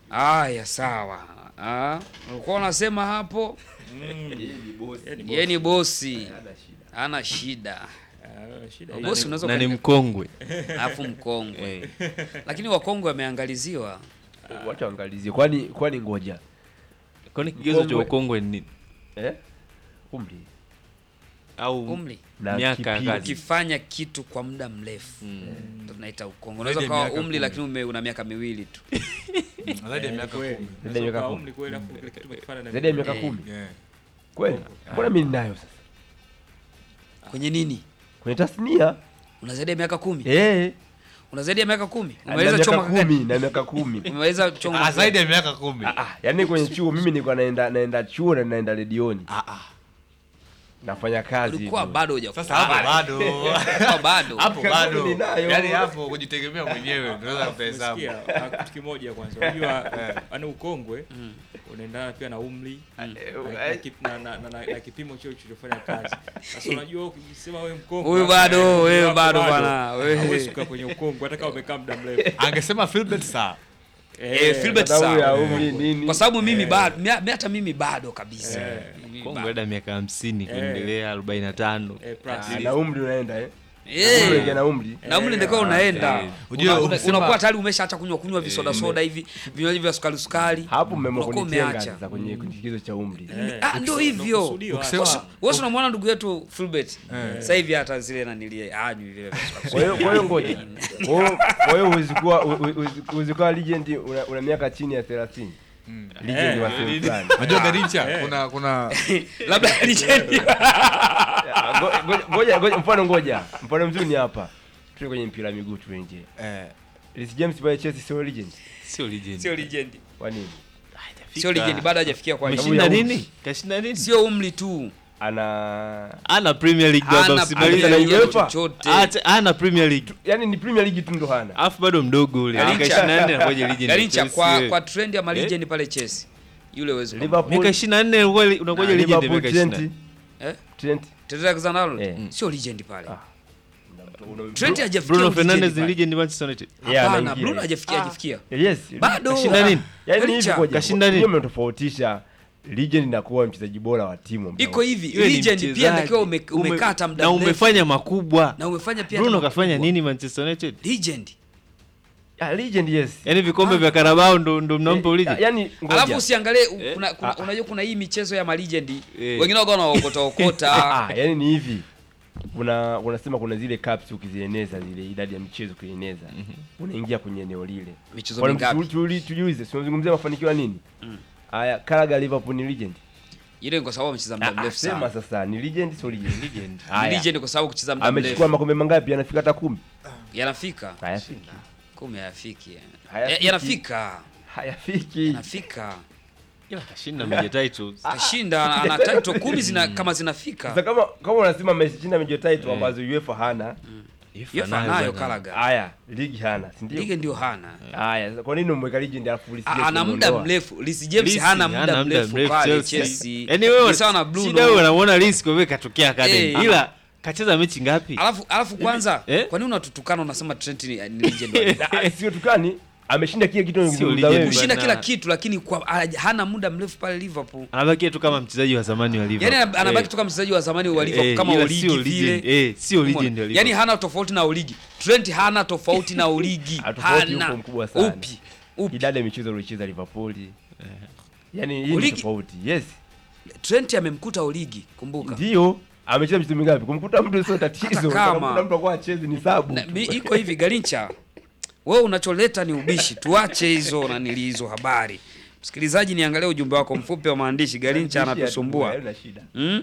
Aya, sawa. Ah, ulikuwa unasema hapo yeye ni bosi, hana shida, Ah, shida Bosi hiyo. Bosi unaweza na ni ukani- mkongwe alafu mkongwe, Eh. lakini wakongwe wameangaliziwa. Wacha waangalizie. Kwani kwani ngoja. kwani kigezo cha Mkongwe. ukongwe ni nini? Eh? Umri au Umri na Miaka ya kipindi. kazi. ukifanya kitu kwa muda mrefu Mm. ndo tunaita ukongwe. Unaweza Zaidi ya ukawa miaka umri kumi. lakini ume, una miaka miwili tu. zaidi ya miaka Kweli. kumi Zaidi ya miaka Sasa kumi. umri kweli, alafu kile kitu umekifanya na Zaidi ya miaka Eh. kumi. Yeah. Kweli? Mbona mimi ninayo sasa? Kwenye nini? Kwenye tasnia? Una zaidi ya miaka kumi? Eh. Una zaidi ya miaka kumi? Na Umeweza miaka choma kumi, gani? na miaka kumi. Umeweza choma Ah, zaidi ya miaka kumi Ah, ah, yaani kwenye chuo mimi nilikuwa naenda naenda chuo na naenda redioni. Ah, ah. Nafanya kazi. ulikuwa hivyo. bado huja sasa hapo bado Ulikuwa bado. hapo Miaka bado kumi ninayo. yaani hapo kujitegemea mwenyewe tunaweza kuhesabu Umesikia? Ah, kitu kimoja kwanza unajua yani ukongwe unaendana pia na umri na- na kip- na- na- na- na- na kipimo chio ulichofanya kazi sasa unajua ukisema wewe mkongwe Huyu bado, eh, wewe wako bado bwana, wewe. hauwezi kukaa kwenye ukongwe hata kama umekaa muda mrefu angesema Philbert saa Eh, Philbert Sababu ya sawa. umri nini? Kwa sababu mimi bado mi- mi- hata mimi bado kabisa. Mimi kongwe bado. hada miaka hamsini Eh. kuendelea arobaini na tano eh, plus. Ah, na umri unaenda eh. Eh. Umri na umri. na umri ndiko unaenda eh. Ujue Una- una- ukisema- unakuwa tayari umeshaacha kunywa kunywa visoda soda hivi vinywaji vya sukari sukari Hapo mmeamua Unakuwa kunitenga umeacha. sasa kwenye kigezo cha umri. Eh, Ah, ndio ukisema- hivyo. unakusudiwa. Ukisema- Wasi- wasi unamwona ndugu yetu Fulbert Eh. sasa hivi hata zile nanilie anywi vile vya sukari Kwa hiyo kwa hiyo ngoja. Kwa hiyo- Kwa hiyo huwezi kuwa huwezi- huwezi kuwa legend una, una miaka chini ya 30. Legend wa sehemu fulani. unajua Garincha kuna kuna labda legend Ngo- ngoja- Ngoja ngoja mfano ngoja. Mfano mzuri ni hapa. Tuko kwenye mpira wa miguu tu nje. eh, Reece James pale Chelsea sio legend. sio legend sio legend Kwa nini? sio legend bado hajafikia kwa Sababu kashinda ya nini kashinda nini sio umri tu Ana ana premier league baba hana usimalize Premier Premier UEFA. League chochote Acha- ana premier league yani ni Premier League tu ndo hana. alafu bado mdogo ule Garincha. miaka 24 anakuja legend Garincha Chelsea kwa wewe. kwa trend ya malegend pale Chelsea yule uwezo Liverpool miaka 24 unakuwa- unakuja Ah, legend Liverpool miaka Trent. 24 eh Trent. Trent Alexander-Arnold Eh. sio legend pale Ah. Trent hajafikia Bruno ulegend Fernandes ni pale. legend Manchester United Yeah, Hapana, anaingia. Bruno hajafikia hajafikia Yes. bado Kashinda nini? Yaani hivi Garincha, ngoja. kashinda nini? Hiyo mnatofautisha legend na kuwa mchezaji bora wa timu. iko hivi Yule ni legend pia mchezaji. natakiwa ume, Ume- umekaa hata muda na mrefu. umefanya makubwa na umefanya pia Bruno hata kafanya makubwa. nini Manchester United legend Ah, legend yes. yaani vikombe vya Carabao ndo ndo mnampa Eh, legend Yaani alafu ngoja. usiangalie u- Eh? kuna, kuna, unajua kuna hii michezo ya malegend Eh. wengine wako wanaokota okota Ah, yaani ni hivi. Kuna unasema kuna zile caps ukizieneza zile idadi ya michezo ukieneza. Unaingia kwenye eneo lile. michezo Kwa mingapi tuli tujiulize, tunazungumzia mafanikio ya nini? Haya, Karaga Liverpool ni legend. ile ni kwa sababu amecheza muda Ah, mrefu Sema sana sasa ni legend sio legend? legend Ni Haya. legend kwa sababu kucheza muda Amechukua mrefu makombe mangapi? Anafika hata 10. yanafika Hayafiki. kumi hayafiki Hayafiki. Ya- yanafika Hayafiki. yanafika ila kashinda major titles kashinda ana title kumi zina kama zinafika Sasa kama kama unasema ameshinda major title ambazo UEFA hana, yefa nayo Kalaga haya ligi hana, si ndio? lige ndio hana Haya, sasa kwa nini umweka legend alafu Reece A- James ana muda umeondoa? mrefu Reece James Reece hana hana muda muda mrefu mrefu pale Chelsea. Chelsea Yaani wewe ni sawa na Bruno shida wewe unamuona Reece kwa vile katokea academy Eh. ila kacheza mechi ngapi alafu alafu kwanza Eh? kwa nini unatutukana unasema Trent ni, ni legend wa Ah, Sio tukani, ameshinda kile kitu Sio unazungumza legend wewe. kushinda Bana. kila kitu lakini kwa ha- hana muda mrefu pale Liverpool anabakia tu kama mchezaji wa zamani wa Liverpool yani ana- anabaki Eh. tu kama mchezaji wa zamani wa Eh, Liverpool kama ila Origi sio vile legend. Eh, sio legend wa Umeona? Liverpool. yani hana tofauti na Origi Trent hana tofauti na Origi Ah, tofauti hana yupo mkubwa sana. upi upi Idadi ya michezo aliocheza Liverpool. Yaani hii ni Origi- tofauti. Yes. Trent amemkuta Origi kumbuka Ndio. Amecheza michezo mingapi? Kumkuta mtu sio tatizo. kama- Kumkuta mtu kwa acheze ni sabu. Na, mi, iko hivi Garincha, wewe unacholeta ni ubishi, tuache hizo nanili hizo habari. Msikilizaji, niangalie ujumbe wako mfupi wa maandishi. Garincha anatusumbua Haina shida. mm?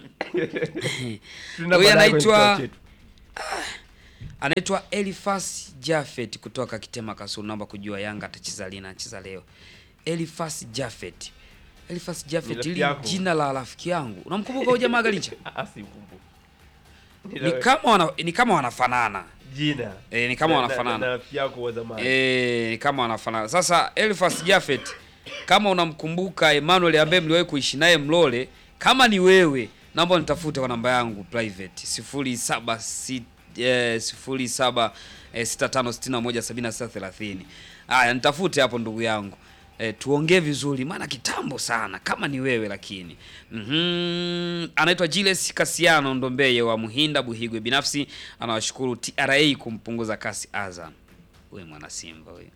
Tuna Huyu baadaye kwenye anaitwa- kikao chetu. Anaitwa Elifas Jafet kutoka Kitema Kasulu, naomba kujua Yanga atacheza lini? Anacheza leo. Elifas Jafet, Elifas Ni Jafet, rafiki ili yako. jina la rafiki yangu. Unamkumbuka huyu jamaa Garincha? Ah, si ukumbuke. Ni kama wana, ni kama wanafanana jina. Eh, ni kama Na- wanafanana. na- na rafiki yako wa zamani. Eh, ni kama wanafanana. Sasa Elfas Jafet, kama unamkumbuka Emmanuel ambaye mliwahi kuishi naye Mlole, kama ni wewe, naomba nitafute kwa namba yangu private 076 eh, 07 eh, 65617630. Haya, nitafute hapo ndugu yangu. E, tuongee vizuri maana kitambo sana kama ni wewe lakini. Mhm. Anaitwa Julius Kasiano Ndombeye wa Muhinda Buhigwe. Binafsi anawashukuru TRA kumpunguza kasi Azam. Wewe mwana Simba wewe.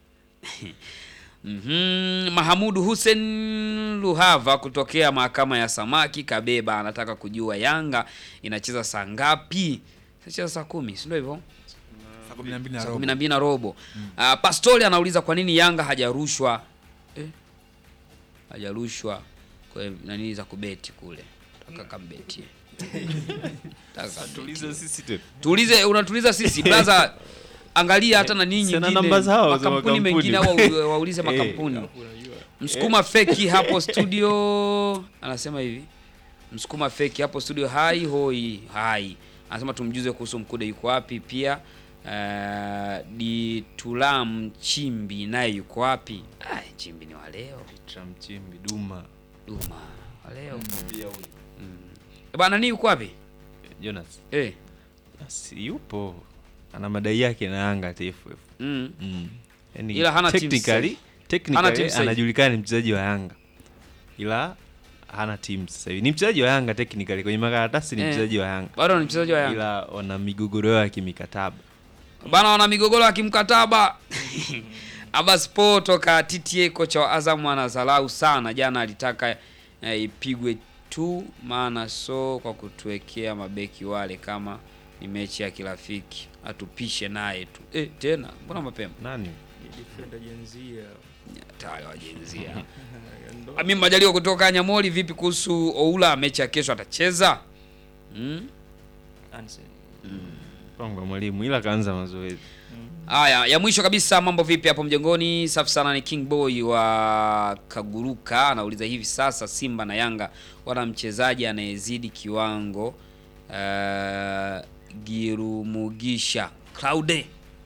Mhm. Mahamudu Hussein Luhava kutokea mahakama ya samaki Kabeba anataka kujua Yanga inacheza saa ngapi? Inacheza saa kumi, si ndio hivyo? Saa kumi na mbili na Saa robo. kumi na mbili na robo. Ah, Pastori anauliza kwa nini Yanga hajarushwa eh, hajarushwa kwa nani za kubeti kule. Taka kambetie. Taka kambetie. Tuliza sisi tu. Tuulize, unatuliza sisi blaza, angalia hata na ninyi Sina nyingine namba zao za makampuni makampuni. mengine au wa- waulize Eh. makampuni. Msukuma feki hapo studio anasema hivi, Msukuma feki hapo studio, hai hoi hai, anasema tumjuze kuhusu Mkude yuko wapi, pia uh, Ditulam Chimbi naye yuko wapi? Ai, Chimbi ni wa leo, Tramchimbi Duma. Duma wa leo mm. Bana nani yuko wapi Jonas. eh? Si yupo. Ana madai yake na Yanga TFF. mm. Mm. Yani Ila hana team technically, sasa. technically Hana team sasa hivi. anajulikana ni mchezaji wa Yanga. Ila hana timu sasa hivi. Ni mchezaji wa Yanga technically kwenye makaratasi ni Eh. mchezaji wa Yanga. Bado ni mchezaji wa Yanga Ila wana migogoro yao ya kimikataba. bana, wana migogoro ya kimkataba Abbas Po toka TTA, kocha wa Azam anazalau sana. Jana alitaka eh, ipigwe tu, maana so kwa kutuwekea mabeki wale, kama ni mechi ya kirafiki atupishe naye tu eh, tena mbona mapema Nani? Ni defender jenzia. tayari wajenzia. Ami Majaliwa kutoka Nyamoli, vipi kuhusu Oula, mechi ya kesho atacheza? mm? Ansen. Mpango wa mwalimu ila kaanza mazoezi. Haya, ya mwisho kabisa, mambo vipi hapo mjengoni? Safi sana, ni King Boy wa Kaguruka anauliza hivi sasa Simba na Yanga wana mchezaji anayezidi kiwango uh, Girumugisha Claude.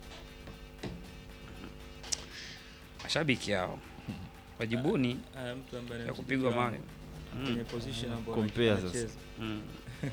Mashabiki hao wajibuni Ah, mtu ambaye ya anamzidi kupigwa kiwango. mawe kwenye position ambayo Compare sasa. anacheza. Mm.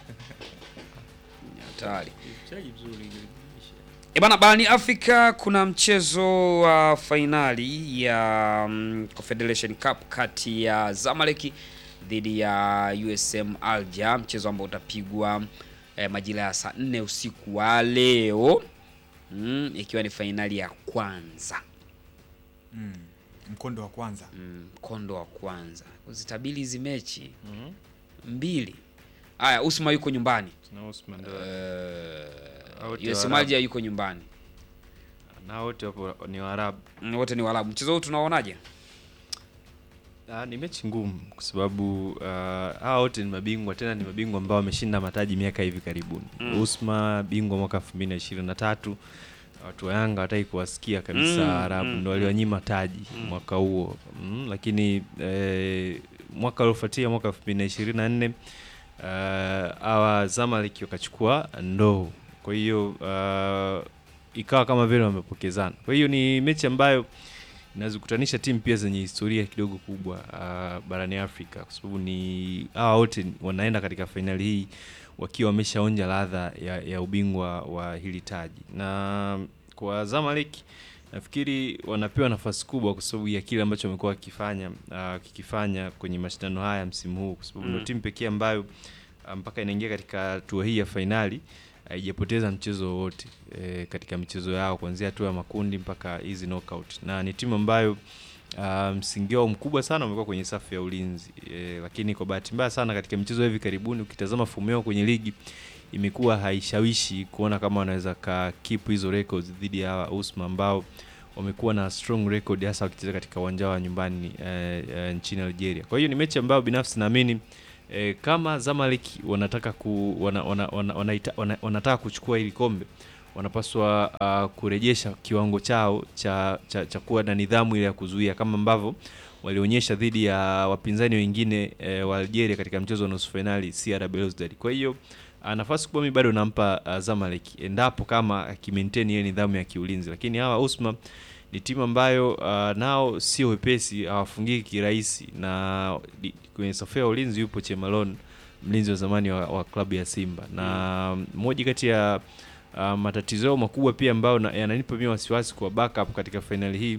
Ni hatari. Ni mchezaji mzuri Girumugisha. E bana, barani Afrika kuna mchezo wa fainali ya mm, Confederation Cup kati ya Zamalek dhidi ya USM Alger, mchezo ambao utapigwa eh, majira ya saa nne usiku wa leo mm, ikiwa ni fainali ya kwanza Mm. Mkondo wa kwanza. mm, mkondo wa kwanza. Uzitabili hizi mechi mbili. Haya, Usma yuko nyumbani Na Osman ndo. uh, Wote USM Waarabu. Alger yuko nyumbani Na wote wapo ni Waarabu. Mm, wote ni Waarabu. Mchezo huu tunaonaje? Ah, ni mechi ngumu kwa sababu uh, hawa wote ni mabingwa tena ni mabingwa ambao wameshinda mataji miaka hivi karibuni. Mm. Usma bingwa mwaka 2023. Watu wa Yanga wataki kuwasikia kabisa Mm, Arabu mm, ndo waliwanyima taji mwaka huo. Mm, lakini eh, mwaka uliofuatia mwaka 2024 uh, hawa Zamalek wakachukua ndoo. Kwa hiyo uh, ikawa kama vile wamepokezana. Kwa hiyo ni mechi ambayo inazikutanisha timu pia zenye historia kidogo kubwa uh, barani Afrika kwa sababu ni hawa wote wanaenda katika fainali hii wakiwa wameshaonja ladha ya, ya ubingwa wa hili taji, na kwa Zamalek nafikiri wanapewa nafasi kubwa kwa sababu ya kile ambacho wamekuwa wakifanya uh, kikifanya kwenye mashindano haya msimu huu, kwa sababu ndio Mm. timu pekee ambayo uh, mpaka inaingia katika hatua hii ya fainali haijapoteza mchezo wowote e, katika michezo yao kuanzia hatua ya makundi mpaka hizi knockout, na ni timu ambayo uh, msingi wao mkubwa sana umekuwa kwenye safu ya ulinzi e, lakini kwa bahati mbaya sana katika michezo ya hivi karibuni ukitazama fomu yao kwenye ligi imekuwa haishawishi kuona kama wanaweza ka keep hizo records dhidi ya hawa Usma ambao wamekuwa na strong record hasa wakicheza katika uwanja wa nyumbani eh, eh, nchini Algeria. Kwa hiyo ni mechi ambayo binafsi naamini eh, kama Zamalek wanataka ku, wana, wana, wana, wanaita, wana, wanataka kuchukua hili kombe wanapaswa uh, kurejesha kiwango chao cha, cha, cha kuwa na nidhamu ile ya kuzuia kama ambavyo walionyesha dhidi ya wapinzani wengine eh, wa Algeria katika mchezo wa nusu fainali CR Belouizdad. Kwa hiyo uh, nafasi kubwa mimi bado nampa uh, Zamalek endapo kama akimaintain ile nidhamu ya kiulinzi, lakini hawa Usma ni timu ambayo uh, nao sio wepesi, hawafungiki kirahisi, na di- kwenye safu ya ulinzi yupo Chemalon, mlinzi wa zamani wa, wa klabu ya Simba, na moja kati ya uh, matatizo yao makubwa pia ambayo na- yananipa mimi wasiwasi kwa backup katika fainali hii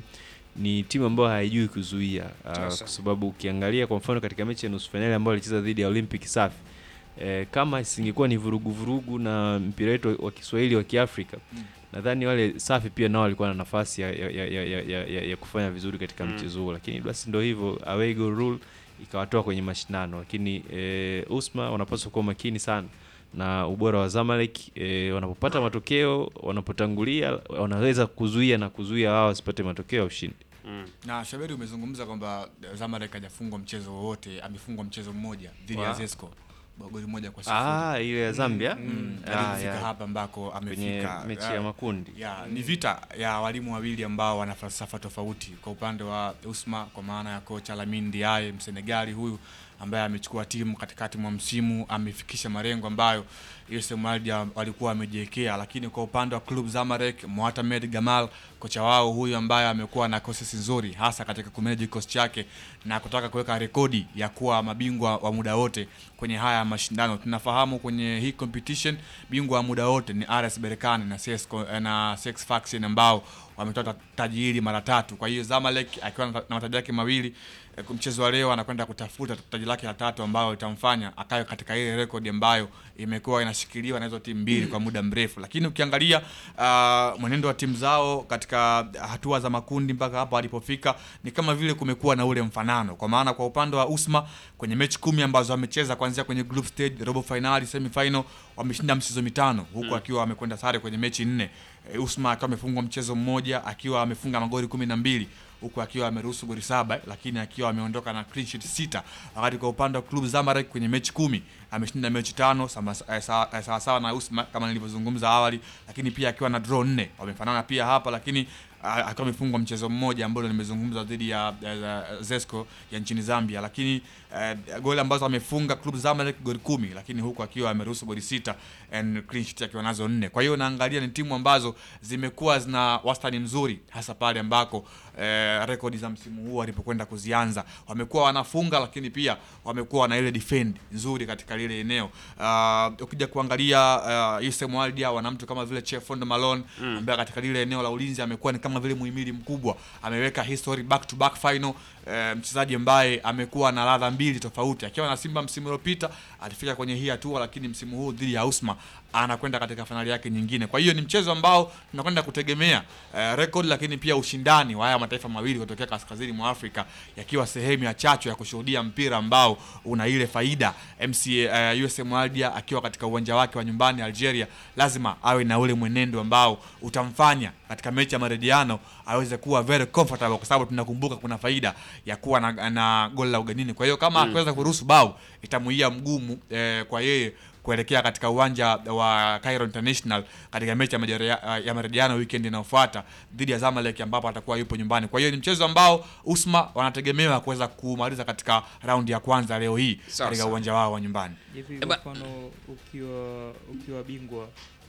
ni timu ambayo haijui kuzuia uh, Sasa. kwa sababu ukiangalia kwa mfano katika mechi ya nusu fainali ambayo alicheza dhidi ya Olympic Safi eh, kama isingekuwa ni vurugu vurugu na mpira wetu wa Kiswahili wa Kiafrika nadhani wale Safi pia nao walikuwa na nafasi ya, ya, ya, ya, ya, ya, ya, ya kufanya vizuri katika mchezo huo, lakini basi ndio hivyo away goal rule ikawatoa kwenye mashindano, lakini eh, Usma wanapaswa kuwa makini sana na ubora wa Zamalek eh, wanapopata matokeo, wanapotangulia wanaweza kuzuia na kuzuia wao wasipate matokeo ya ushindi. na Shaberi umezungumza kwamba Zamalek hajafungwa mchezo wowote, amefungwa mchezo mmoja dhidi ya Wa- Zesco goli moja kwa sifuri. Ah, ile ya Zambia Mm, Ah, hadi kufika ya. hapa ambako kwenye amefika mechi Ah, ya makundi ya ni vita ya walimu wawili ambao wana falsafa tofauti. Kwa upande wa Usma, kwa maana ya kocha Lamine Ndiaye Msenegali huyu ambaye amechukua timu katikati mwa msimu, amefikisha malengo ambayo USM Alger walikuwa wamejiwekea, lakini kwa upande wa club Zamalek, Mohamed Gamal kocha wao huyu ambaye amekuwa na process nzuri hasa katika kumanage kikosi chake na kutaka kuweka rekodi ya kuwa mabingwa wa muda wote kwenye haya mashindano. Tunafahamu kwenye hii competition bingwa wa muda wote ni RS Berkane na CS Co- na CS Sfaxien ambao wametoa ta- taji hili mara tatu. Kwa hiyo Zamalek akiwa na na mataji yake mawili eh, kwa mchezo wa leo anakwenda kutafuta taji lake la tatu ambayo itamfanya akawe katika ile rekodi ambayo imekuwa inashikiliwa na hizo timu mbili kwa muda mrefu. Lakini ukiangalia uh, mwenendo wa timu zao katika hatua za makundi mpaka hapa walipofika ni kama vile kumekuwa na ule mfanano, kwa maana kwa upande wa Usma kwenye mechi kumi ambazo wamecheza kuanzia kwenye group stage, robo finali, semi final wameshinda michezo mitano huku akiwa amekwenda sare kwenye mechi nne. E, Usma akiwa amefungwa mchezo mmoja akiwa amefunga magoli kumi na mbili huku akiwa ameruhusu goli saba lakini akiwa ameondoka na clean sheet sita wakati kwa upande wa club Zamalek kwenye mechi kumi ameshinda mechi tano sama- eh, sawa eh, sawasawa na Usma kama nilivyozungumza awali lakini pia akiwa na draw nne wamefanana pia hapa lakini ah, akiwa amefungwa mchezo mmoja ambao nimezungumza dhidi ya ya Zesco ya nchini Zambia lakini eh, goli ambazo amefunga club Zamalek goli kumi lakini huku akiwa ameruhusu goli sita and clean sheet akiwa nazo nne kwa hiyo naangalia ni timu ambazo zimekuwa zina wastani mzuri hasa pale ambako eh, rekodi za msimu huu walipokwenda kuzianza wamekuwa wanafunga lakini pia wamekuwa na ile defend nzuri katika lile eneo uh, ukija kuangalia uh, USM Alger wana mtu kama vile Chefond Malone ambaye katika lile eneo la ulinzi amekuwa ni kama vile muhimili mkubwa ameweka history back to back final eh, mchezaji ambaye amekuwa na ladha mbili tofauti akiwa na Simba msimu uliopita alifika kwenye hii hatua lakini msimu huu dhidi ya Usma anakwenda katika fainali yake nyingine kwa hiyo ni mchezo ambao tunakwenda kutegemea eh, record lakini pia ushindani wa haya mataifa mawili kutokea kaskazini mwa Afrika yakiwa sehemu ya chachu ya kushuhudia mpira ambao una ile faida MCA uh, USM Alger akiwa katika uwanja wake wa nyumbani Algeria lazima awe na ule mwenendo ambao utamfanya katika mechi ya marejeano aweze kuwa very comfortable kwa sababu tunakumbuka kuna faida ya kuwa na, na goli la ugenini kwa hiyo kama akiweza kuruhusu bao itamuia mgumu eh, kwa yeye kuelekea katika uwanja wa Cairo International katika mechi ya majerea- ya marejeano weekend inayofuata dhidi ya Zamalek ambapo atakuwa yupo nyumbani. Kwa hiyo ni mchezo ambao Usma wanategemewa kuweza kumaliza katika raundi ya kwanza leo hii Sawa, katika sawa. uwanja wao wa nyumbani. Hivi Eba- kwa mfano ukiwa ukiwa bingwa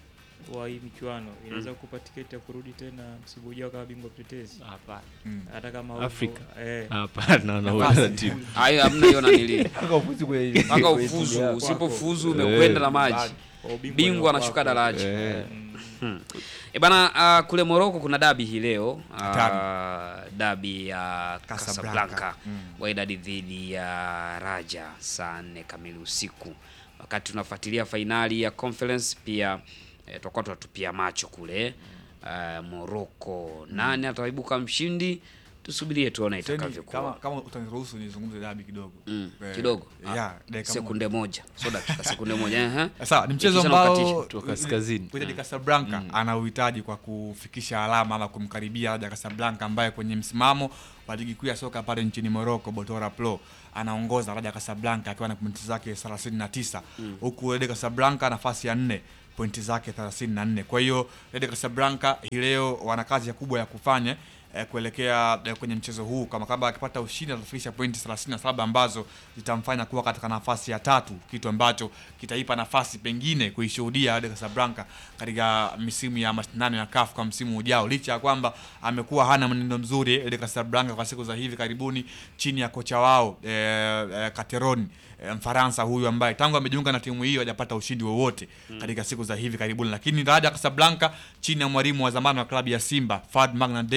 wa hii michuano inaweza kukupa tiketi ya kurudi tena msimu ujao kama bingwa mtetezi Hapana. Mm. hata kama upo- Afrika. eh, Hapana, na Nafasi. utaratibu. hayo hamna hiyo nanili mpaka ufuzi kwenye mpaka kwenye timu ufuzu yako. usipofuzu Eh. umekwenda na maji kwa ubingwa bingwa ni anashuka wako. daraja Eh. Mm. E bana, uh, kule Morocco kuna dabi hii leo uh, Hatari. dabi ya Casablanca. Casablanca Mm. Wydad dhidi ya Raja saa nne kamili usiku. Wakati tunafuatilia fainali ya conference pia eh, tutakuwa tunatupia macho kule uh, Morocco, nani ataibuka mshindi? Tusubirie tuone Seni, kama, itakavyokuwa. kama utaniruhusu nizungumze dabi kidogo Mm, Eh, kidogo ya, dakika sekunde moja, so dakika sekunde moja ehe. Sawa, ni mchezo Kisha ambao naukatisha. Kutoka kaskazini. Wydad Casablanca ana uhitaji kwa kufikisha alama ama kumkaribia Raja Casablanca ambaye kwenye msimamo wa ligi kuu ya soka pale nchini Morocco Botola Pro anaongoza Raja Casablanca akiwa na pointi zake 39 huku Wydad Casablanca nafasi ya nne pointi zake 34. Kwa hiyo Wydad Casablanca hii leo wana kazi ya kubwa ya kufanya eh, kuelekea eh, kwenye mchezo huu kama kama akipata ushindi atafikisha pointi 37 ambazo zitamfanya kuwa katika nafasi ya tatu, kitu ambacho kitaipa nafasi pengine kuishuhudia Wydad Casablanca katika misimu ya mashindano ya CAF kwa msimu ujao, licha ya kwamba amekuwa hana mwenendo mzuri Wydad Casablanca kwa siku za hivi karibuni chini ya kocha wao eh, eh, Cateroni eh, Mfaransa huyu ambaye tangu amejiunga na timu hiyo hajapata ushindi wowote katika siku za hivi karibuni, lakini Raja Casablanca chini ya mwalimu wa zamani wa klabu ya Simba Fad Magna Davis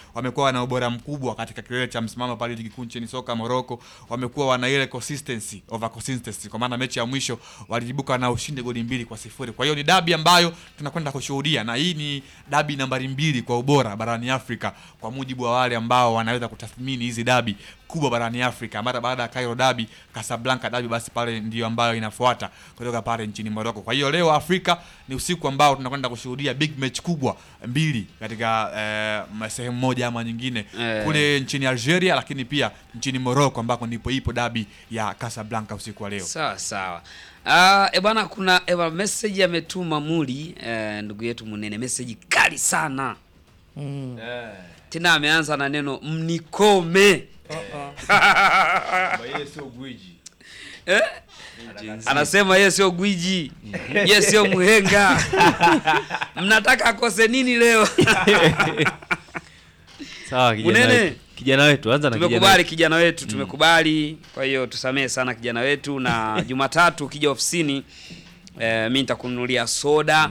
wamekuwa na ubora mkubwa katika kilele cha msimamo pale ligi kuu nchini soka Morocco. Wamekuwa wana ile consistency over consistency, kwa maana mechi ya mwisho waliibuka na ushindi goli mbili kwa sifuri. Kwa hiyo ni dabi ambayo tunakwenda kushuhudia, na hii ni dabi nambari mbili kwa ubora barani Afrika kwa mujibu wa wale ambao wanaweza kutathmini hizi dabi kubwa barani Afrika. Mara baada ya Cairo dabi, Casablanca dabi, basi pale ndio ambayo inafuata kutoka pale nchini Morocco. Kwa hiyo leo Afrika ni usiku ambao tunakwenda kushuhudia big match kubwa mbili katika eh, sehemu moja ama nyingine Eh. kule nchini Algeria, lakini pia nchini Morocco ambako ndipo ipo dabi ya Casablanca usiku wa leo. Sawa sawa. Ah, e bwana kuna e bwana message ametuma Muli eh, ndugu yetu Munene message kali sana. Tena ameanza na neno mnikome. yeye sio gwiji Eh? Anasema yeye sio gwiji. Yeye sio mhenga. Mnataka akose nini leo? Sawa kijana Munene. wetu. Kijana wetu anza na kijana Tumekubali wetu. kijana wetu, tumekubali. Kwa hiyo tusamehe sana kijana wetu, na Jumatatu ukija ofisini eh, mi nitakununulia soda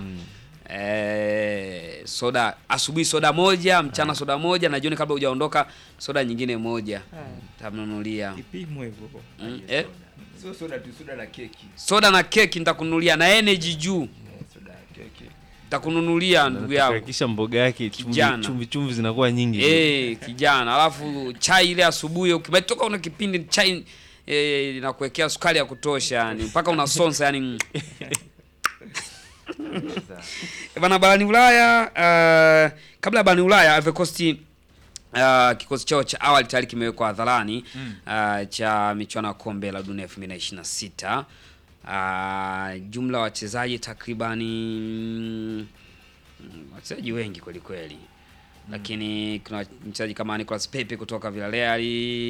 eh, soda asubuhi, soda moja mchana, soda moja na jioni, kabla hujaondoka, soda nyingine moja tamnunulia. Kipimo hivyo. Mm, eh, sio soda tu soda na keki soda na keki nitakununulia na energy juu soda na keki nitakununulia ndugu yangu. Hakikisha mboga yake chumvi, Kijana. chumvi chumvi zinakuwa nyingi. Eh, kijana, alafu chai ile asubuhi ukimetoka una kipindi chai eh, inakuwekea sukari ya kutosha yani mpaka unasonsa yani. Eh, Bana barani Ulaya uh, kabla ya barani Ulaya Ivory Coast uh, kikosi chao cha awali tayari kimewekwa hadharani uh, cha michuano ya kombe la dunia 2026. Uh, jumla ya wachezaji takribani mm, wachezaji wengi kweli kweli lakini kuna mchezaji kama Nicolas Pepe kutoka Villarreal,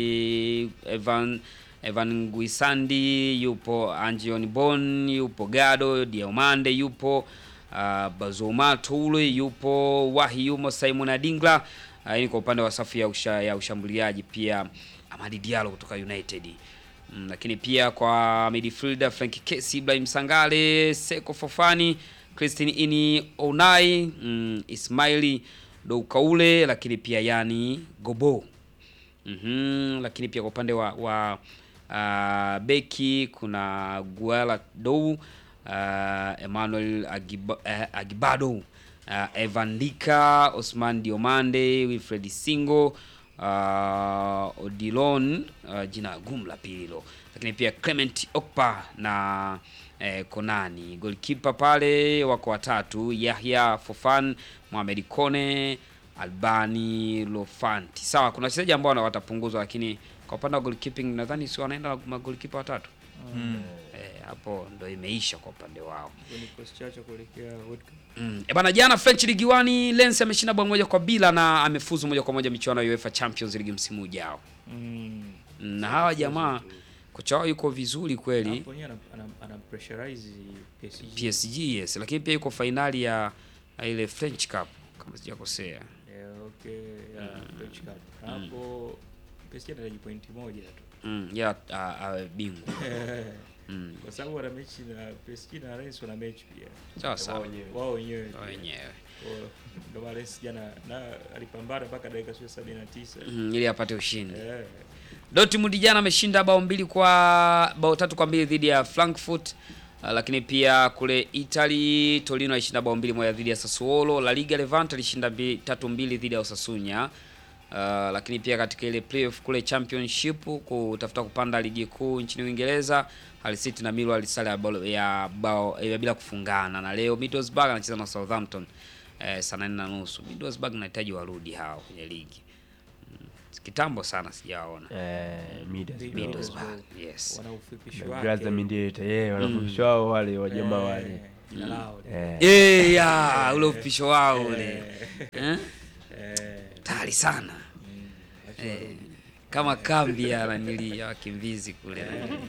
Evan Evan Guisandi yupo, Angion Bon yupo, Gado Diomande yupo, uh, Bazoma Toure yupo, Wahi yumo, Simon Adingla uh, hii ni kwa upande wa safu ya, usha, ya ushambuliaji pia Amadi Diallo kutoka United. Mm, lakini pia kwa midfielder Frank Kesi, Ibrahim Sangale, Seko Fofani, Christine Ini Onai, mm, Ismaili Doukaule, lakini pia Yani Gobo. Mhm, lakini pia kwa upande wa, wa uh, beki kuna Guala Dou, uh, Emmanuel Agiba, uh, Agibado, uh, Evan Dika, Osman Diomande, Wilfred Singo, uh, Odilon, uh, jina gumu la pili hilo, lakini pia Clement Okpa na eh, Konani. Goalkeeper pale wako watatu, Yahya Fofan, Mohamed Kone, Albani Lofanti. Sawa, kuna wachezaji ambao wana- watapunguzwa, lakini kwa upande wa goalkeeping nadhani si wanaenda magolikipa watatu. Eh, hapo ndo imeisha kwa upande wao. Ni kikosi chao cha kuelekea World Cup. Mm. E bana, jana French Ligue 1 Lens ameshinda bao moja kwa bila na amefuzu moja kwa moja michuano ya UEFA Champions League msimu ujao. Mm. Na hawa jamaa kocha wao yuko vizuri kweli. Hapo yeye ana, ana, ana pressurize PSG. PSG yes, lakini pia yuko fainali ya ya ile French Cup kama sijakosea. Eh, okay, ya French Cup. Hapo PSG anahitaji pointi moja tu. Mm, ya a- awe bingwa. Mm. Kwa sababu wana mechi na PSG na Rennes wana mechi pia. Sawa sawa. Wao wenyewe. Wao pia. wenyewe. Kwa- Ndio maana Rennes jana na alipambana mpaka dakika sio 79. Mm, ili apate ushindi. Eh. Dortmund jana ameshinda bao mbili kwa bao tatu kwa mbili dhidi ya Frankfurt. Uh, lakini pia kule Italy Torino alishinda bao mbili moja dhidi ya Sassuolo. La Liga Levante alishinda mbi, tatu mbili dhidi ya Osasuna. Uh, lakini pia katika ile playoff kule championship kutafuta kupanda ligi kuu nchini Uingereza, Hull City na Millwall alisale ya bao ya bao ya bila kufungana, na leo Middlesbrough anacheza na Southampton eh, saa nane na nusu. Middlesbrough nahitaji warudi hao kwenye ligi mm. Kitambo sana sijawaona eh Midas Middlesbrough. Middlesbrough, yes. Wana ufupishi Na wake. Graza Mindeta yeye wanafundishwa wao wale wajamaa Eh, wale jina lao. eh Eh, ya ule upisho wao ule eh? Eh, Tayari sana eh, kama kambi ya nanili ya wakimbizi kule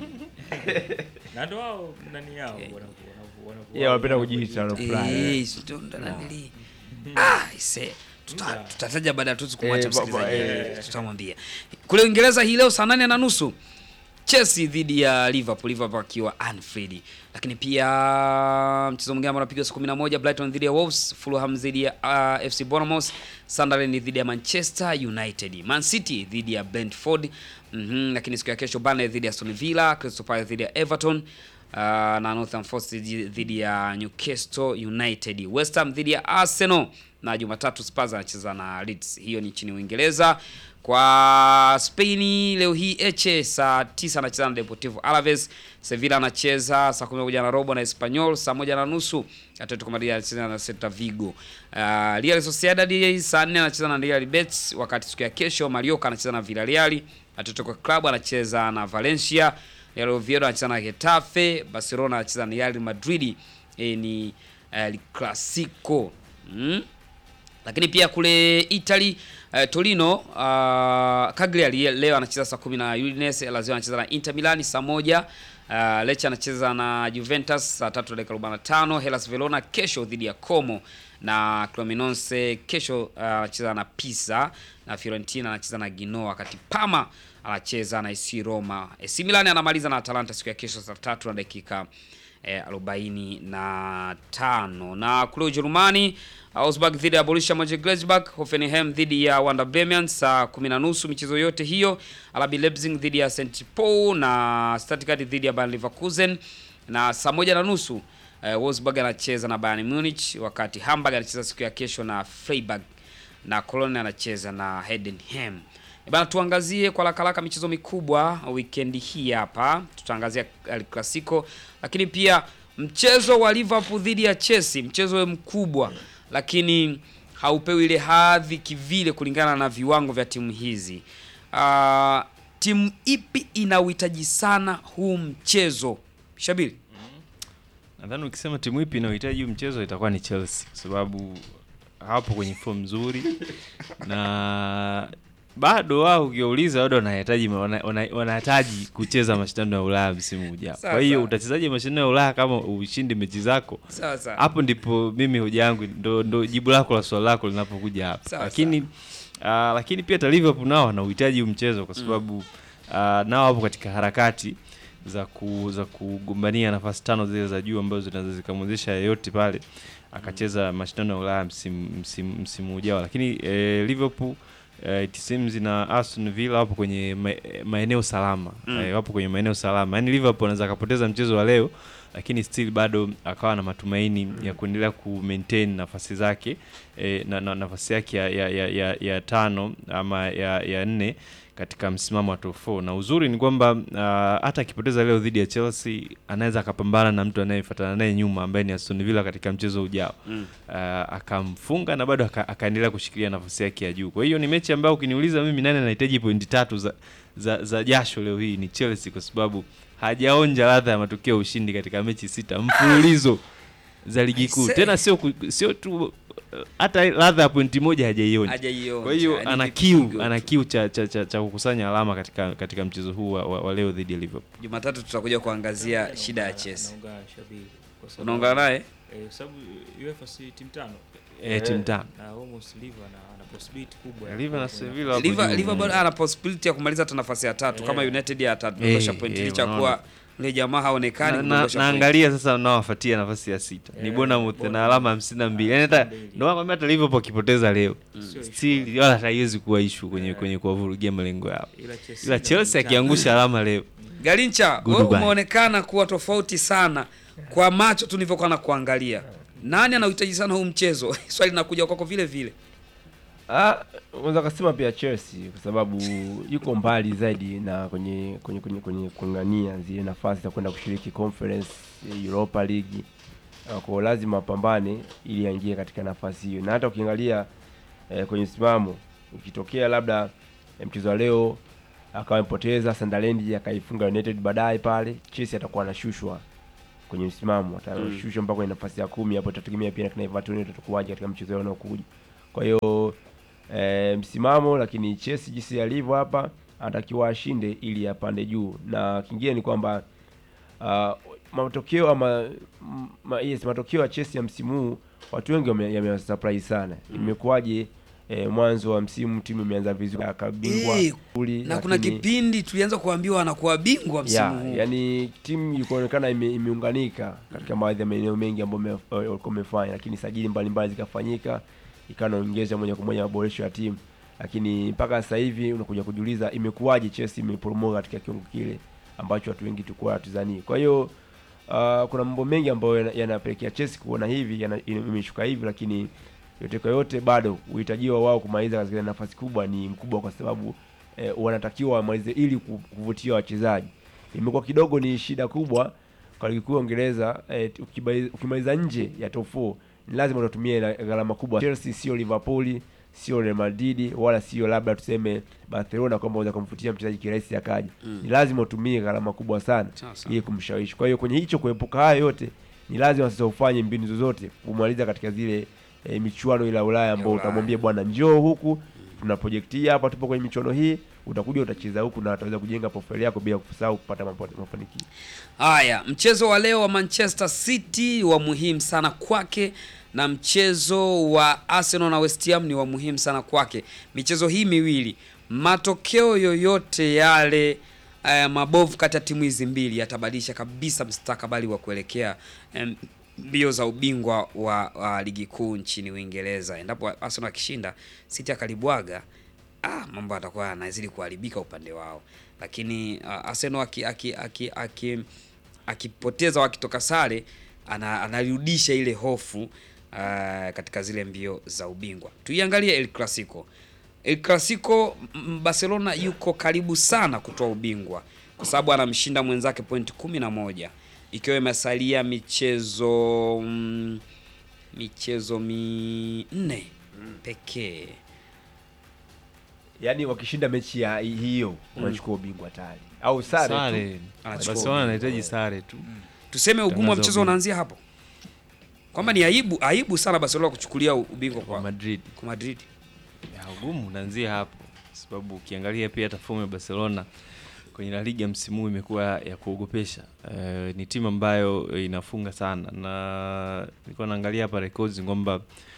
na ndo wao nani yao wanavu- wanavu- wanavu- yeye wanapenda kujiita wanafurahi Eh, si ndo ndo nanili ah, ise tuta- tutataja baada ya tu kumwacha Eh, ba- ba- msikilizaji eh. tutamwambia kule Uingereza hii leo saa nane na nusu Chelsea dhidi ya Liverpool, Liverpool akiwa Anfield. Lakini pia mchezo mwingine ambao unapigwa saa 11 Brighton dhidi ya Wolves, Fulham dhidi ya uh, FC Bournemouth, Sunderland dhidi ya Manchester United, Man City dhidi ya Brentford. Mhm, lakini siku ya kesho Burnley dhidi ya Aston Villa, Crystal Palace dhidi ya Everton uh, na Northern Forest dhidi dhidi ya Newcastle United, West Ham dhidi ya Arsenal na Jumatatu Spurs anacheza na Leeds. Hiyo ni nchini Uingereza. Kwa Spain leo hii Eche saa 9 anacheza na Deportivo Alaves. Sevilla anacheza saa 11 na robo na Espanyol, saa moja na nusu Atletico Madrid anacheza na Celta Vigo. Uh, Real Sociedad saa 4 anacheza na Real Betis, wakati siku ya kesho Mallorca anacheza na Villarreal, Atletico Club anacheza na Valencia, Real Oviedo anacheza na Getafe, Barcelona anacheza na Real Madrid. E, ni El Clasico. Mm? Lakini pia kule Italy uh, Torino uh, Cagliari leo anacheza saa kumi na Udinese, Lazio anacheza na Inter Milan saa moja. Uh, Lecce anacheza na Juventus saa tatu dakika 45. Hellas Verona kesho dhidi ya Como na Cremonese kesho uh, anacheza na Pisa na Fiorentina anacheza na Genoa, wakati Parma anacheza na AC Roma. AC Milan anamaliza na Atalanta siku ya kesho saa tatu na dakika eh, arobaini na tano na kule Ujerumani Augsburg dhidi ya Borussia Mönchengladbach, Hoffenheim dhidi ya Werder Bremen saa kumi na nusu michezo yote hiyo. RB Leipzig dhidi ya St Paul na Stuttgart dhidi ya Bayer Leverkusen na saa moja na nusu eh, Wolfsburg anacheza na Bayern Munich, wakati Hamburg anacheza siku ya kesho na Freiburg na Cologne anacheza na Heidenheim. E bana, tuangazie kwa haraka haraka michezo mikubwa weekend hii hapa. Tutaangazia El Clasico, lakini pia mchezo wa Liverpool dhidi ya Chelsea, mchezo mkubwa, lakini haupewi ile hadhi kivile kulingana na viwango vya timu hizi. Ah, timu ipi ina uhitaji sana huu mchezo Shabiri? Nadhani ukisema timu ipi inayohitaji huu mchezo itakuwa ni Chelsea kwa sababu hapo kwenye form nzuri na bado wao ukiwauliza bado wanahitaji wana- wana- wanahitaji kucheza mashindano ya Ulaya msimu ujao. Sawa, Kwa hiyo sawa. utachezaje mashindano ya Ulaya kama ushindi mechi zako? Sawa sawa. Hapo ndipo mimi hoja yangu ndo, ndo jibu lako la swali lako linapokuja hapa. Sawa, Lakini ah, lakini pia hata Liverpool nao wanauhitaji huu mchezo kwa sababu ah, nao wapo katika harakati za ku, za kugombania nafasi tano zile za juu ambazo zinaweza zikamwezesha yeyote pale akacheza mashindano ya Ulaya msimu, msimu, msimu ujao. Lakini eh, Liverpool eh, it seems na Aston Villa wapo kwenye ma, maeneo salama Mm. eh, wapo kwenye maeneo salama. Yaani Liverpool anaweza akapoteza mchezo wa leo lakini still bado akawa na matumaini ya kuendelea ku maintain nafasi zake eh, na, na nafasi yake ya, ya, ya, ya, ya tano ama ya, ya nne katika msimamo wa top 4 na uzuri ni kwamba ah, hata akipoteza leo dhidi ya Chelsea anaweza akapambana na mtu anayefuatana naye nyuma ambaye ni Aston Villa katika mchezo ujao Mm. Ah, akamfunga na bado aka, akaendelea kushikilia nafasi yake ya juu. Kwa hiyo ni mechi ambayo ukiniuliza mimi nani anahitaji pointi tatu za, za, za jasho leo hii ni Chelsea kwa sababu hajaonja ladha ya matokeo ya ushindi katika mechi sita mfululizo za ligi kuu. Aisee. Tena sio ku- sio tu uh, hata ladha ya pointi moja hajaionja. Hajaionja. Kwa hiyo Yaani ana vipigo kiu tu. ana kiu cha, cha, cha, cha kukusanya alama katika katika mchezo huu wa, wa, wa leo dhidi ya Liverpool. Jumatatu tutakuja kuangazia shida ya Chelsea. Naungana Shabiri. Kwa sababu- Unaungana naye? Eh, kwa sababu UEFA si timu tano Eh, timu tano. na almost Liver na ana possibility kubwa. ya Liver na kuwa kwenye- Sevilla wapo Liver juu. Liver bado ana possibility ya kumaliza hata nafasi ya tatu kama Eh. United atadondosha Eh, point eh, licha unaona. kuwa yule jamaa haonekani Na- na- kudondosha point. naangalia sasa nawafuatia nafasi ya sita ni Eh, Bournemouth na Bournemouth. alama hamsini na mbili yani hata Mbili. ndio nakwambia hata Liverpool akipoteza leo Sio issue. still wala haiwezi kuwa issue kwenye Eh. kwenye kuwavurugia malengo yao Ila Chelsea ila na Chelsea timu akiangusha alama leo Galincha, wewe Goodbye. umeonekana kuwa tofauti sana kwa macho tulivyokuwa na kuangalia. Nani anauhitaji sana huu mchezo? Swali linakuja kwako vile vile. Ah, unaweza kusema pia Chelsea kwa sababu yuko mbali zaidi na kwenye kwenye kwenye, kwenye kung'ania zile nafasi za kwenda kushiriki conference eh, Europa League. Ah, Kwa hiyo lazima apambane ili aingie katika nafasi hiyo, na hata ukiangalia eh, kwenye msimamo ukitokea labda eh, mchezo wa leo akawa amepoteza Sunderland akaifunga United baadaye pale, Chelsea atakuwa anashushwa kwenye msimamo, atashushwa mpaka kwenye nafasi ya kumi. Hapo itategemea pia na kina Everton watakuwaje katika mchezo wao unaokuja. Kwa hiyo e, msimamo lakini Chelsea jinsi alivyo hapa anatakiwa ashinde ili apande juu, na kingine ni kwamba uh, matokeo ama m- ma, yes, matokeo ya Chelsea ya msimu huu watu wengi wame- yamewasurprise sana. Imekuwaje e, mwanzo wa msimu timu imeanza vizuri akabingwa Eh, kuli, na kuna lakini- kipindi tulianza kuambiwa anakuwa bingwa msimu ya, huu yani timu ilikuonekana ime, imeunganika katika baadhi ya maeneo mengi ambayo ime- walikuwa wamefanya, lakini sajili mbalimbali zikafanyika, ikawa inaongeza moja kwa moja maboresho ya timu, lakini mpaka sasa hivi unakuja kujiuliza imekuwaje Chelsea imeporomoka katika kiwango kile ambacho watu wengi tulikuwa hatuzanii. Kwa hiyo uh, kuna mambo mengi ambayo yana- yanapelekea Chelsea kuona hivi yana- imeshuka hivi, lakini yote kwa yote bado uhitajiwa wao kumaliza katika nafasi kubwa ni mkubwa, kwa sababu eh, wanatakiwa wamalize ili ku- kuvutia wachezaji. Imekuwa kidogo ni shida kubwa kwa ligi kuu ya Uingereza eh, ukimaliza- ukimaliza nje ya top 4 ni lazima utatumie la- gharama kubwa. Chelsea sio Liverpool, sio Real Madrid wala sio labda tuseme Barcelona kwamba unaweza kumfutia mchezaji kirahisi akaja. Ni lazima utumie gharama kubwa sana Sawa sawa. ili kumshawishi. Kwa hiyo kwenye hicho kuepuka haya yote ni lazima sasa ufanye mbinu zozote kumaliza katika zile e, michuano ile ya Ulaya ambao Ulaya. utamwambia bwana, njoo huku tuna project hii hapa, tupo kwenye michuano hii, utakuja utacheza huku na utaweza kujenga profile yako bila kusahau kupata mapo- mafanikio. Haya, mchezo wa leo wa Manchester City wa muhimu sana kwake na mchezo wa Arsenal na West Ham ni wa muhimu sana kwake. Michezo hii miwili, matokeo yoyote yale eh, mabovu kati ya timu hizi mbili yatabadilisha kabisa mustakabali wa kuelekea em, mbio za ubingwa wa, wa ligi kuu nchini Uingereza. Endapo Arsenal akishinda, City akalibwaga ah, mambo atakuwa yanazidi kuharibika upande wao, lakini uh, Arsenal aki, aki, aki, aki, akipoteza wakitoka sare ana, anarudisha ile hofu uh, katika zile mbio za ubingwa. Tuiangalie El Clasico. El Clasico, m- Barcelona yuko karibu sana kutoa ubingwa kwa sababu anamshinda mwenzake pointi kumi na moja ikiwa imesalia michezo mm, michezo minne pekee. Yaani wakishinda mechi ya hi- hiyo wanachukua ubingwa tayari au sare, tu. Sare. Anachukua Barcelona anahitaji sare tu. Tuseme ugumu wa Tangaza mchezo ubingwa. unaanzia hapo, kwamba ni aibu aibu sana Barcelona kuchukulia ubingwa Kwa kwa, Madrid. kwa Madrid. Ya, ugumu unaanzia hapo, sababu ukiangalia pia hata fomu ya Barcelona kwenye La Liga msimu huu imekuwa ya kuogopesha. Eh, ni timu ambayo inafunga sana, na nilikuwa naangalia hapa records kwamba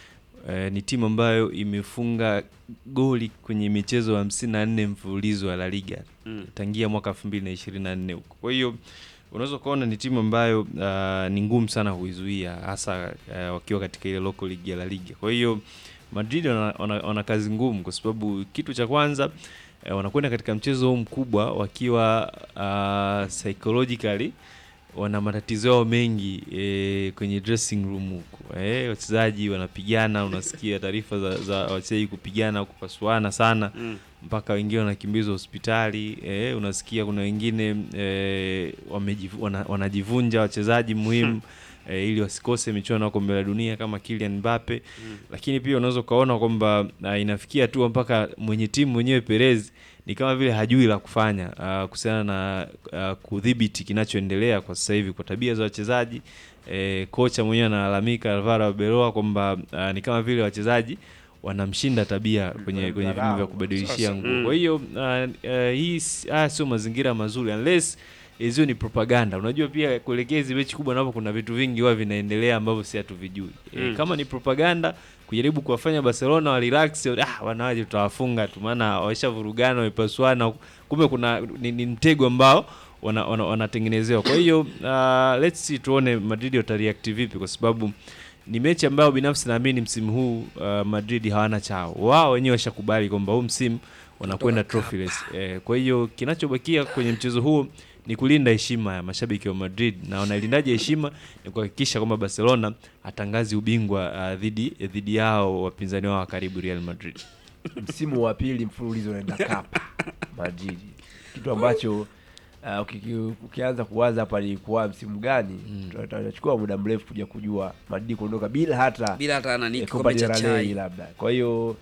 eh, ni timu ambayo imefunga goli kwenye michezo hamsini na nne mfululizo ya La Liga Mm. tangia mwaka 2024 huko. Kwa hiyo unaweza ukaona ni timu ambayo uh, ni ngumu sana kuizuia hasa uh, wakiwa katika ile local league ya La Liga. Kwa hiyo Madrid wana, wana, wana kazi ngumu kwa sababu kitu cha kwanza eh, wanakwenda katika mchezo huu mkubwa wakiwa uh, psychologically wana matatizo yao mengi eh, kwenye dressing room huko eh, wachezaji wanapigana, unasikia taarifa za, za wachezaji kupigana kupasuana sana Mm. mpaka wengine wanakimbizwa hospitali eh, unasikia kuna wengine eh, wamejivu, wana, wanajivunja wachezaji muhimu eh, ili wasikose michuano ya kombe la dunia kama Kylian Mbappe lakini pia unaweza ukaona kwamba uh, inafikia tu mpaka mwenye timu mwenyewe Perez ni kama vile hajui la kufanya uh, kuhusiana na uh, kudhibiti kinachoendelea kwa sasa hivi kwa tabia za wachezaji eh, kocha mwenyewe analalamika Alvaro Arbeloa kwamba uh, ni kama vile wachezaji wanamshinda tabia kwenye kwenye vyumba vya kubadilishia Sasa, nguo. mm. Kwa hiyo uh, uh, hii si- haya sio mazingira mazuri unless hizo ni propaganda. Unajua pia kuelekea hizi mechi kubwa napo kuna vitu vingi huwa vinaendelea ambavyo si hatuvijui. E, Mm. kama ni propaganda kujaribu kuwafanya Barcelona wa relax, ah, wanawaje tutawafunga tu maana waishavurugana wamepasuana, kumbe kuna ni, ni mtego ambao wana- wana- wanatengenezewa. Kwa hiyo uh, let's see tuone Madrid watareact vipi kwa sababu ni mechi ambayo binafsi naamini msimu huu uh, Madrid hawana chao. Wao wenyewe washakubali kwamba huu msimu wanakwenda trophyless. Eh, kwa hiyo kinachobakia kwenye mchezo huu ni kulinda heshima ya mashabiki wa Madrid, na wanailindaje heshima? Ni kuhakikisha kwamba Barcelona hatangazi ubingwa uh, dhidi dhidi yao wapinzani wao wa karibu Real Madrid. msimu wa pili mfululizo unaenda cup Madrid, kitu ambacho uh, uki- ukianza kuwaza hapa ilikuwa msimu gani, tutachukua muda mrefu kuja kujua Madrid kuondoka bila hata bila hata nani eh, kikombe cha Copa del Rey chai. labda. Kwa hiyo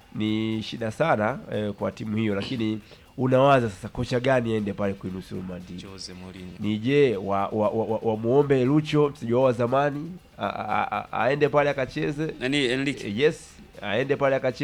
ni shida sana eh, kwa timu hiyo, lakini unawaza sasa kocha gani aende pale kuinusuru Madrid? Jose Mourinho. ni je wa, wa, wa, wa, wamuombe Lucho mchezaji wao wa zamani a- a- a- aende pale akacheze Nani Enrique? yes aende pale akacheze